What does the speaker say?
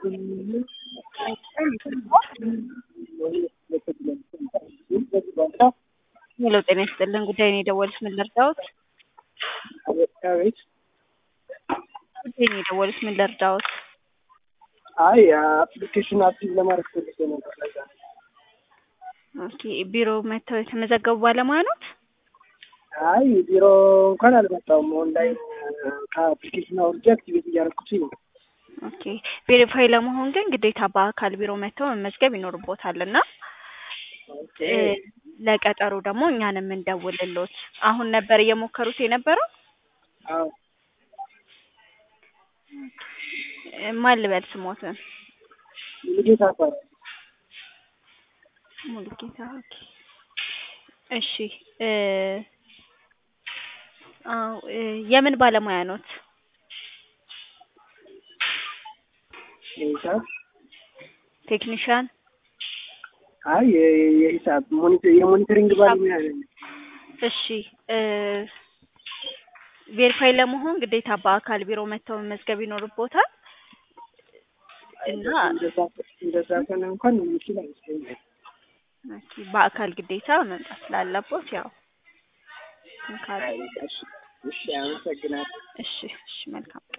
ሄሎ ጤና ይስጥልን ጉዳይ ነው የደወሉት ምን ልርዳዎት? አቤት ጉዳይ ነው የደወሉት ምን ልርዳዎት? አይ አፕሊኬሽን አክቲቭ ለማድረግ ፈልጌ ነበር። ለዛ ነው። ኦኬ ቢሮ መጥተው የተመዘገቡ ባለሙያ ኖት? አይ ቢሮ እንኳን አልመጣሁም። ኦንላይን ከአፕሊኬሽን አውርጄ አክቲቬት እያደረኩት ነው። ኦኬ ቬሪፋይ ለመሆን ግን ግዴታ በአካል ቢሮ መጥተው መመዝገብ ይኖርቦታል እና ኦኬ ለቀጠሮ ደግሞ እኛን የምንደውልሎት አሁን ነበር እየሞከሩት የነበረው? አዎ ማን ልበል ስሞትን? ሙሉጌታ እባላለሁ። ሙሉጌታ ኦኬ። እሺ እ አዎ እ የምን ባለሙያ ኖት? የሂሳብ ቴክኒሻን አይ የ- የሂሳብ ሞኒተ- የሞኒተሪንግ ባለሙያ ነኝ። እሺ እ ቬሪፋይ ለመሆን ግዴታ በአካል ቢሮ መጥተው መመዝገብ ይኖርቦታል እና እንደዛ እንደዛ ከሆነ እንኳን የሚችል አይመስለኝም። ኦኬ በአካል ግዴታ መምጣት ስላለቦት ያው እንትን ካለ እሺ፣ እሺ አመሰግናለሁ። እሺ እሺ መልካም